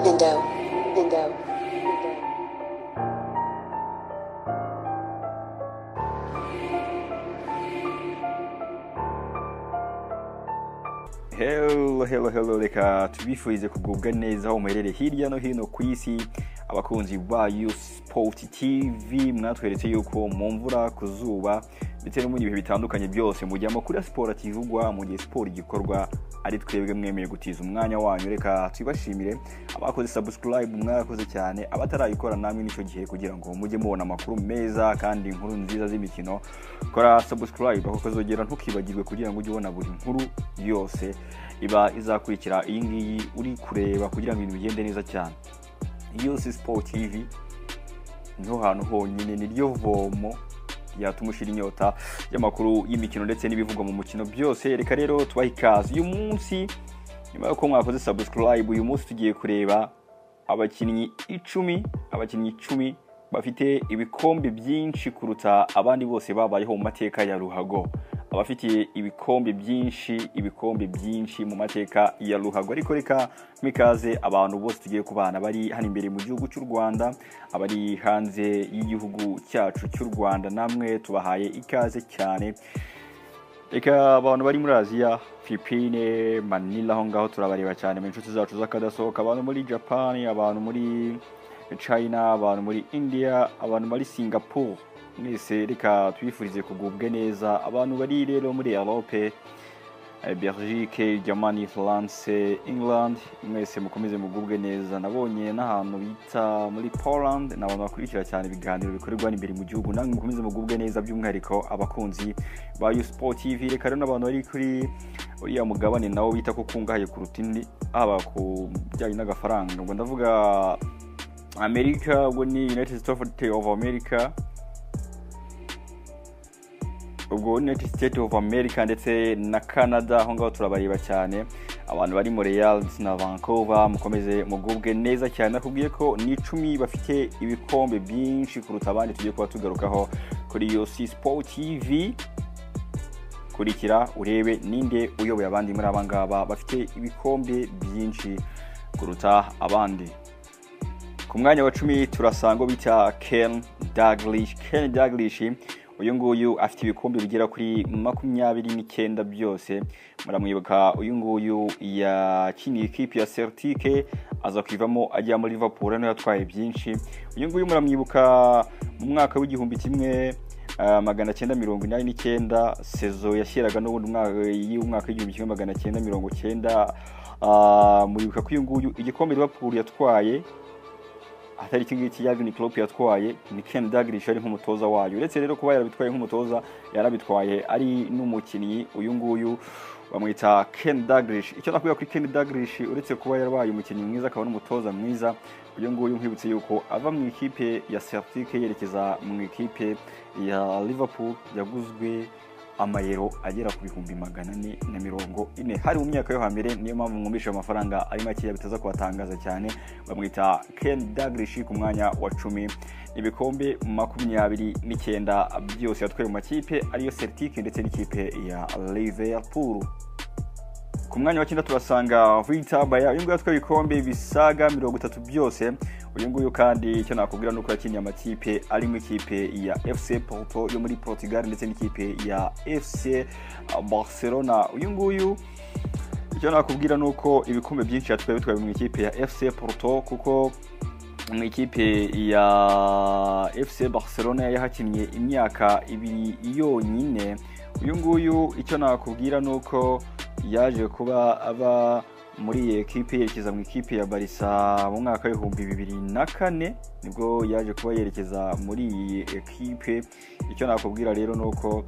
window, window, window. Hello, hello, hello, reka tubifurize kugubwa neza aho muherereye hirya no hino ku isi abakunzi bayo Sport TV mwatweretse yuko mu mvura ku zuba ndetse no mu bihe bitandukanye byose mujyamo kuri siporo kivugwa mu gihe siporo igikorwa ari twebwe mwemeye gutiza umwanya wanyu reka twibashimire abakoze subscribe mwarakoze cyane abatarayikora namwe n'icyo gihe kugira ngo mujye mubona amakuru meza kandi inkuru nziza z'imikino kora subscribe ako kazogera ntukibagirwe kugira ngo ujye ubona buri nkuru yose iba izakurikira iyi ngiyi uri kureba kugira ngo ibintu bigende neza cyane yose siporo tivi niho hantu honyine niryo vomo ryatuma ushira inyota y'amakuru y'imikino ndetse n'ibivugwa mu mukino byose reka rero tubahe ikaze uyu munsi nyuma y'uko mwakoze subscribe uyu munsi tugiye kureba abakinnyi icumi abakinnyi icumi bafite ibikombe byinshi kuruta abandi bose babayeho mu mateka ya ruhago abafitiye ibikombe byinshi ibikombe byinshi mu mateka ya ruhago ariko reka mikaze abantu bose tugiye kubana bari hano imbere mu gihugu cy'u rwanda abari hanze y'igihugu cyacu cy'u rwanda namwe tubahaye ikaze cyane reka abantu bari muri aziya philippine manila aho ngaho turabareba cyane mu inshuti zacu z'akadasohoka abantu muri japan abantu muri china abantu muri india abantu muri singapore mwese reka twifurize kugubwa neza abantu bari rero muri europe eh, belgique germany france england mwese mukomeze mugubwe neza nabonye n'ahantu bita muri poland ni abantu bakurikira cyane ibiganiro bikorerwa hano imbere mu gihugu namwe mukomeze mugubwe neza by'umwihariko abakunzi ba usport tv reka rero n'abantu bari kuri uriya mugabane nawo bita ko kungahaye kuruta indi haba ku bijyanye n'agafaranga ngo ndavuga amerika ubwo ni united states of america ubwo united states of america ndetse na canada aho ngaho turabareba cyane abantu bari mu real ndetse na vancouver mukomeze mugubwe neza cyane nakubwiye ko ni icumi bafite ibikombe byinshi kuruta abandi tugiye kuba tugarukaho kuri iyo si sport tv kurikira urebe ninde uyoboye abandi muri aba ngaba bafite ibikombe byinshi kuruta abandi ku mwanya wa cumi turasanga uwo bita ken dagilish ken dagilish uyu nguyu afite ibikombe bigera kuri makumyabiri n'icyenda byose muramwibuka uyu nguyu yakiniye ikipe ya celtic aza kwivamo ajya muri liverpool niho yatwaye byinshi uyu nguyu muramwibuka mu mwaka w'igihumbi kimwe ah, magana cyenda mirongo inani n'icyenda sezo yashyiraga n'ubundi mwaka y'umwaka w'igihumbi kimwe magana cyenda mirongo cyenda Ah, muribuka ko uyu nguyu igikombe liverpool yatwaye atari iki ngiki ya Jurgen Klopp yatwaye ni Ken Dalglish ari nk'umutoza wayo uretse rero kuba yarabitwaye nk'umutoza yarabitwaye ari n'umukinnyi uyu nguyu bamwita Ken Dalglish icyo nakubwira kuri Ken Dalglish uretse kuba yarabaye umukinnyi mwiza akaba n'umutoza mwiza uyu nguyu nkwibutse yuko ava mu ikipe ya Celtic yerekeza mu ikipe ya Liverpool yaguzwe amayero agera ku bihumbi magana ane na mirongo ine hari mu myaka yo hambere niyo mpamvu mwumvise ayo mafaranga ari makeya bitaza kubatangaza cyane bamwita ken dagrishi ku mwanya wa cumi ibikombe makumyabiri n'icyenda byose yatwaye mu makipe ariyo celtic ndetse n'ikipe ya liverpool ku mwanya wa cyenda turasanga vita baya uyu nguyu atwaye ibikombe bisaga mirongo itatu byose uyu nguyu kandi icyo nakubwira ni uko yakiniye amakipe arimo ikipe ya fc porto yo muri portugal ndetse n'ikipe ya fc barcelona uyu nguyu icyo nakubwira ni uko ibikombe byinshi yatwaye bitwaye mu ikipe ya fc porto kuko mu ikipe ya fc barcelona yahakinnye imyaka ibiri yonyine uyu nguyu icyo nakubwira ni uko yaje kuba aba muri iyi ekipe yerekeza mu ikipe ya barisa mu mwaka w'ibihumbi bibiri na kane nibwo yaje kuba yerekeza muri iyi ekipe icyo nakubwira rero ni uko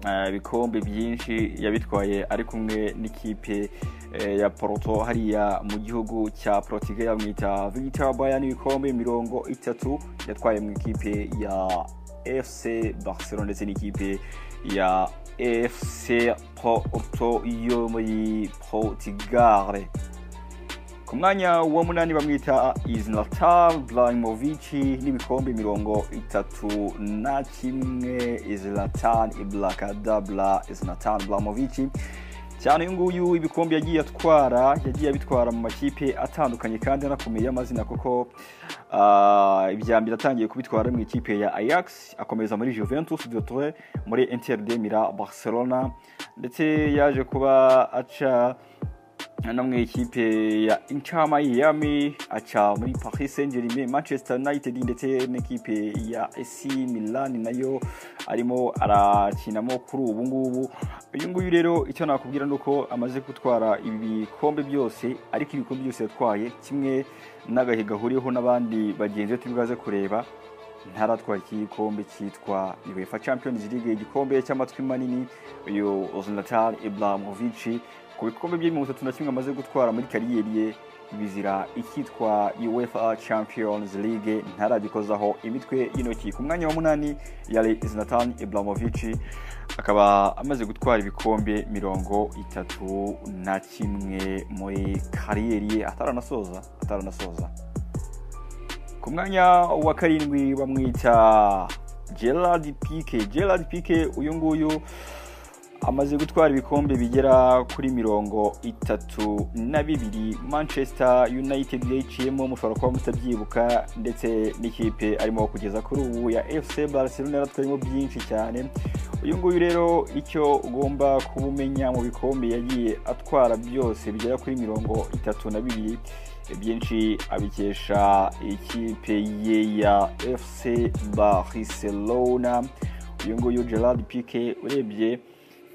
eh, ibikombe byinshi yabitwaye ari kumwe n'ikipe eh, ya Porto hariya mu gihugu cya Portugal bamwita Victor Bayern ibikombe mirongo itatu yatwaye mu ikipe ya FC Barcelona ndetse n'ikipe ya FC Porto yo muri Portugal ku mwanya wa munani bamwita Iznatar Ibrahimovic n'ibikombe mirongo itatu na kimwe Iznatar Iblakadabla Iznatar Ibrahimovic cyane uyu nguyu ibikombe yagiye atwara yagiye abitwara mu makipe atandukanye kandi anakomeye amazina kuko ah, ibya mbere atangiye kubitwara mu ikipe ya ajax akomeza muri juventus de Turin, muri inter de mira barcelona ndetse yaje kuba aca no mu ikipe ya Inter Miami aca muri Paris Saint Germain Manchester United ndetse n'ikipe ya AC Milan nayo arimo arakinamo kuri ubu ngubu uyu nguyu rero icyo nakubwira ni uko amaze gutwara ibikombe byose ariko ibikombe byose yatwaye kimwe n'agahe gahuriyeho n'abandi bagenzi be turi bwaze kureba ntaratwara iki gikombe cyitwa UEFA Champions League igikombe cy'amatwi manini uyu Zlatan Ibrahimovic ku bikombe bye mirongo itatu na kimwe amaze gutwara muri kariyeri ye bizira icyitwa UEFA Champions League ntaragikozaho imitwe y'intoki ku mwanya wa munani yari Zlatan Ibrahimovic akaba amaze gutwara ibikombe mirongo itatu na kimwe muri kariyeri ye ataranasoza ataranasoza ku mwanya wa karindwi bamwita gerard pike gerard pike uyu nguyu amaze gutwara ibikombe bigera kuri mirongo itatu na bibiri manchester united yayiciyemo mushobora kuba mutabyibuka ndetse n'ikipe arimo kugeza kuri ubu ya fc barcelona yaratwayemo byinshi cyane uyu nguyu rero icyo ugomba kuba umenya mu bikombe yagiye atwara byose bigera kuri mirongo itatu na bibiri byinshi abikesha ikipe ye ya fc barcelona uyu nguyu gerard pike urebye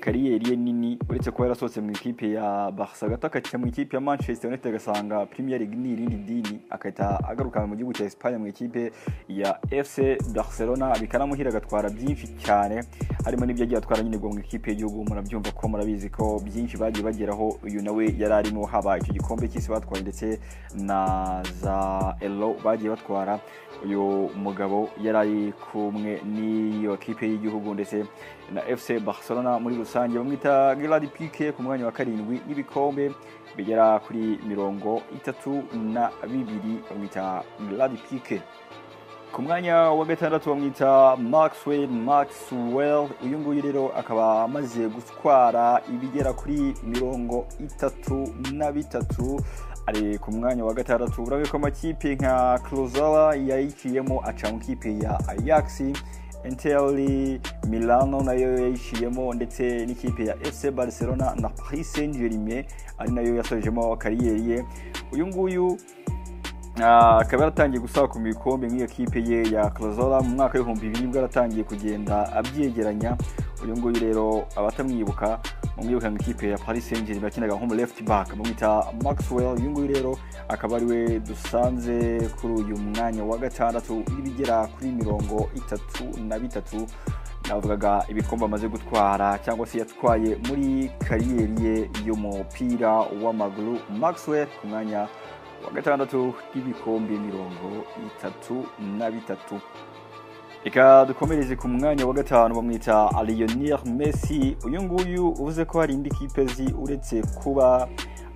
kariyeri ye nini uretse kuba yarasohotse mu ikipe ya barca agahita akajya mu ikipe ya manchester united agasanga premier league ni irindi dini agahita agaruka mu gihugu cya espagne mu ikipe ya fc barcelona bikanamuhira agatwara byinshi cyane harimo n'ibyo yagiye atwara nyine ubwo mu ikipe y'igihugu murabyumva ko murabizi ko byinshi bagiye bageraho uyu nawe yari arimo haba icyo gikombe cy'isi batwaye ndetse na za elo bagiye batwara uyu mugabo yari ari kumwe n'iyo kipe y'igihugu ndetse na fc barcelona muri rusange bamwita gerard pike ku mwanya wa karindwi n'ibikombe bigera kuri mirongo itatu na bibiri bamwita gerard pike ku mwanya wa gatandatu bamwita maxwell maxwell uyu nguyu rero akaba amaze gutwara ibigera kuri mirongo itatu na bitatu ari ku mwanya wa gatandatu urabe ko amakipe nka kuruzara yayiciyemo aca mu kipe ya ajax interi milano nayo yayiciyemo ndetse n'ikipe ya fc barcelona na paris saint germain ari nayo yasojemo kariyeri ye uyu nguyu Ah, akaba yaratangiye gusaba ku bikombe nk'iyo kipe ye ya kuruzara mu mwaka w'ibihumbi bibiri bwo yaratangiye kugenda abyegeranya uyu nguyu rero abatamwibuka mumwibuka mu ikipe ya paris saint germain yakinaga nko mu left back bamwita maxwell uyu nguyu rero akaba ari we dusanze kuri uyu mwanya wa gatandatu n'ibigera kuri mirongo itatu na bitatu navugaga ibikombe amaze gutwara cyangwa se yatwaye muri kariyeri ye y'umupira w'amaguru maxwell ku mwanya wa gatandatu n'ibikombe mirongo itatu na bitatu reka dukomereze ku mwanya wa gatanu bamwita Lionel Messi uyu nguyu uvuze ko hari indi kipe zi uretse kuba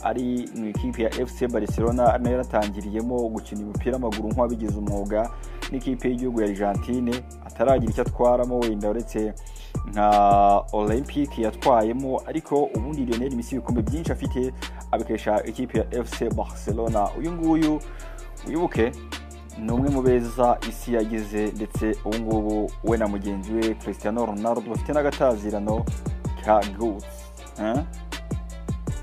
ari mu ikipe ya FC Barcelona nayo yaratangiriyemo gukina umupira w'amaguru nk'uwabigize umwuga n'ikipe y'igihugu ya Argentine ataragira icyo atwaramo wenda uretse nka Olympic yatwayemo ariko ubundi Lionel Messi ibikombe byinshi afite abikesha ikipe ya FC Barcelona uyu nguyu wibuke ni umwe mu beza isi yagize ndetse ubu ngubu we na mugenzi we christian ronaldo bafite n'agatazirano ka gutsi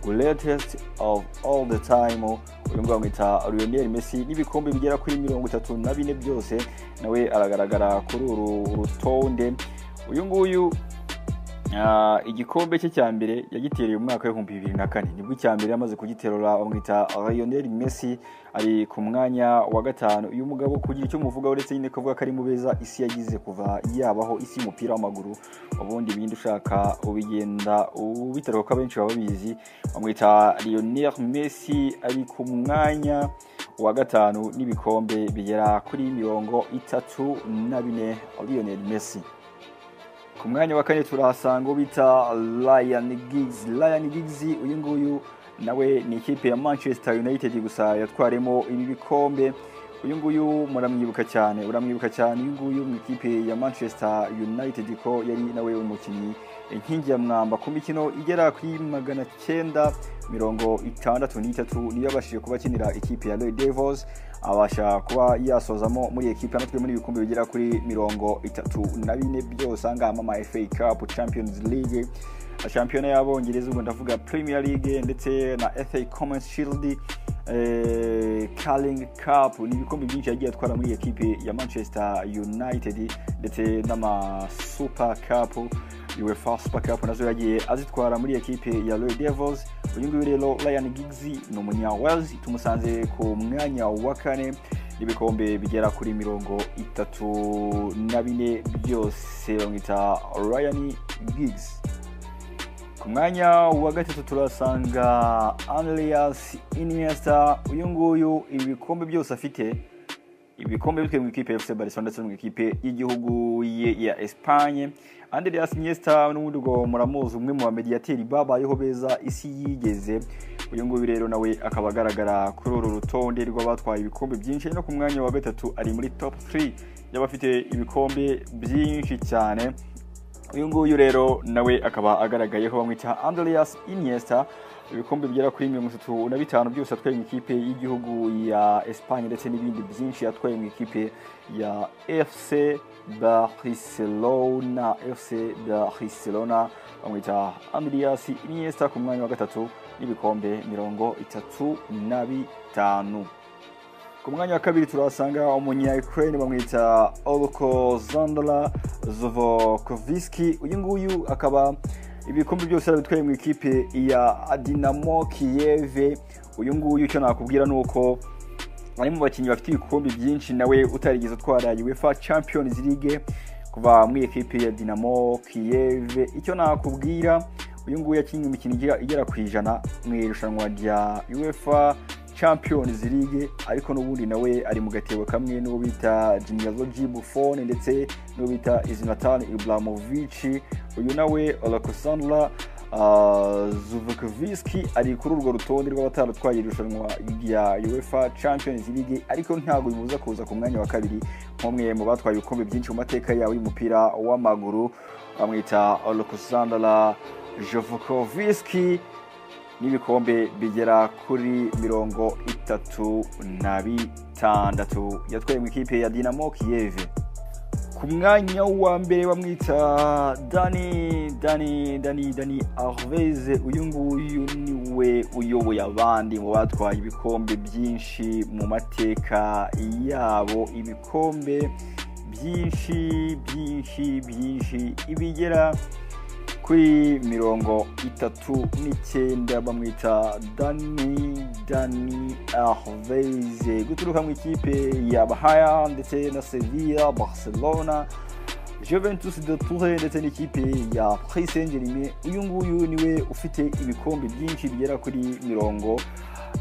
greatest of all the time uyu nguyu bamwita lionel messi n'ibikombe bigera kuri mirongo itatu na bine byose nawe aragaragara kuri uru rutonde uyu nguyu Ah, igikombe cye cya mbere yagitereye mu mwaka w'ibihumbi bibiri na kane nibwo icya mbere yamaze kugiterura bamwita Lionel Messi ari ku mwanya wa gatanu uyu mugabo kugira icyo muvuga uretse nyine kuvuga ko ari mu beza isi yagize kuva yabaho isi y'umupira w'amaguru ubundi ibindi ushaka ubigenda ubitaro kuko abenshi baba babizi bamwita Lionel Messi ari ku mwanya wa gatanu n'ibikombe bigera kuri mirongo itatu na bine Lionel Messi ku mwanya wa kane turahasanga uwo bita Ryan Giggs Ryan Giggs uyu nguyu nawe ni ikipe ya Manchester United gusa yatwaremo ibi bikombe uyu nguyu muramwibuka cyane uramwibuka cyane uyu nguyu mu ikipe ya manchester united ko yari nawe umukinnyi inkingi ya mwamba ku mikino igera kuri magana cyenda mirongo itandatu n'itatu niyo yabashije kuba akinira ikipe ya Red Devils abasha kuba yasozamo muri ekipe anatwe muri ibikombe bigera kuri mirongo itatu na bine byose ahangaha mama FA Cup Champions League shampiyona y'abongereza ubwo ndavuga Premier League ndetse na FA Commonwealth Shield eh, Carling Cup ni ibikombe byinshi yagiye atwara muri ekipe ya Manchester United ndetse n'ama Super Cup UEFA Super Cup nazo yagiye azitwara muri ekipe ya Royal Devils uyu nguyu rero Ryan Giggs ni umunya Wales tumusanze ku mwanya wa kane n'ibikombe bigera kuri mirongo itatu na bine byose bamwita Ryan Giggs ku mwanya wa gatatu turasanga Andreas Iniesta uyu nguyu ibikombe byose afite ibikombe bitwe mu ikipe ya FC Barcelona ndetse no mu ikipe y'igihugu ye ya Espagne Andreas Iniesta n'ubundi ngo muramuzi umwe mu bamediyateri babayeho beza isi yigeze uyu nguyu rero nawe akaba agaragara kuri uru rutonde rw'abatwaye ibikombe byinshi no ku mwanya wa gatatu ari muri top 3 y'abafite ibikombe byinshi cyane uyu nguyu rero nawe akaba agaragayeho bamwita Andreas Iniesta ibikombe bigera kuri mirongo itatu na bitanu byose atwaye mu ikipe y'igihugu ya Espagne ndetse n'ibindi byinshi yatwaye mu ikipe ya FC Barcelona FC Barcelona bamwita Andreas Iniesta ku mwanya wa gatatu n'ibikombe mirongo itatu na bitanu ku mwanya wa kabiri turahasanga umunya ukraine bamwita olkozandra zovokoviski uyu nguyu akaba ibikombe byose yarabitwaye mu ikipe ya dinamo kiyeve uyu nguyu icyo nakubwira ni uko ari mu bakinnyi bafite ibikombe byinshi nawe utarigeze utwara uefa champions league kuva muri ekipe ya dinamo kiyeve icyo nakubwira uyu nguyu yakinnye imikino igera- igera ku ijana mu irushanwa rya uefa champions league ariko n'ubundi nawe ari mu gatebo kamwe n'uwo bita genealogy buffon ndetse n'uwo bita izinatan ibramovic uyu nawe olakosandra zuvukoviski ari kuri urwo rutonde rw'abataratwaye irushanwa rya uefa champions league ariko ntabwo bibuza kuza ku mwanya wa kabiri nk'umwe mu batwaye ibikombe byinshi mu mateka yawe y'umupira w'amaguru bamwita olakosandra jovukoviski n'ibikombe bigera kuri mirongo itatu na bitandatu yatwaye mu ikipe ya dinamo kiyeve ku mwanya wa mbere bamwita dani dani dani dani arveze uyu nguyu niwe uyoboye abandi mu batwaye ibikombe byinshi mu mateka yabo ibikombe byinshi byinshi byinshi ibigera kuri mirongo itatu n'icyenda bamwita dani dani arveze guturuka mu ikipe ya bahaya ndetse na sevilla barcelona juventus de toure ndetse n'ikipe ya paris saint germain uyu nguyu niwe ufite ibikombe byinshi bigera kuri mirongo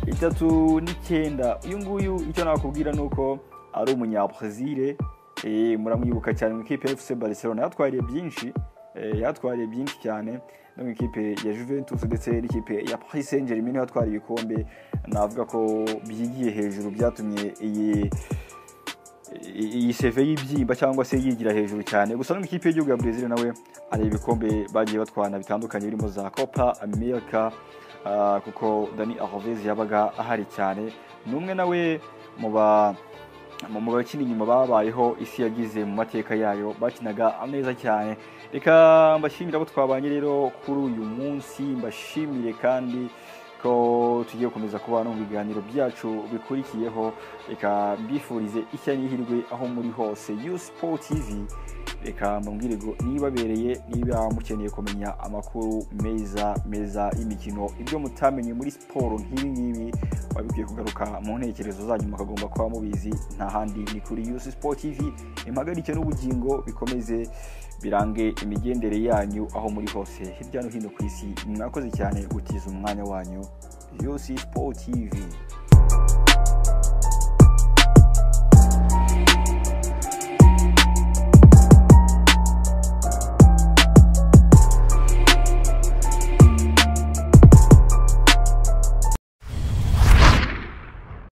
itatu n'icyenda uyu nguyu icyo nakubwira ni uko ari umunyabrazil Eh, muramwibuka cyane mu ikipe ya fc barcelona yatwariye byinshi eh, yatwariye byinshi cyane no mu ikipe ya juventus ndetse n'ikipe ya paris saint germain niho yatwariye ibikombe navuga ko byigiye hejuru byatumye iyi iyi seve y'ibyimba cyangwa se yigira hejuru cyane gusa no mu ikipe y'igihugu ya brezil nawe hari ibikombe bagiye batwana bitandukanye birimo za copa america ah, kuko dani arvez yabaga ahari cyane ni umwe nawe mu ba mu mu bakina inyuma babayeho isi yagize mu mateka yayo bakinaga ameza cyane reka mbashimire abo twabanye rero kuri uyu munsi mbashimire kandi ko tugiye gukomeza kubana mu biganiro byacu bikurikiyeho reka mbifurize ishya n'ihirwe aho muri hose yu siporo tivi reka mbabwire ngo nibabereye niba mukeneye kumenya amakuru meza meza y'imikino ibyo mutamenye muri siporo nk'ibi ngibi biba bikwiye kugaruka mu ntekerezo zanyu mukagomba kuba mubizi nta handi ni kuri yusi siporo tivi impagarike n'ubugingo bikomeze birange imigendere yanyu aho muri hose hirya no hino ku isi mwakoze cyane gutiza umwanya wanyu yusi siporo tivi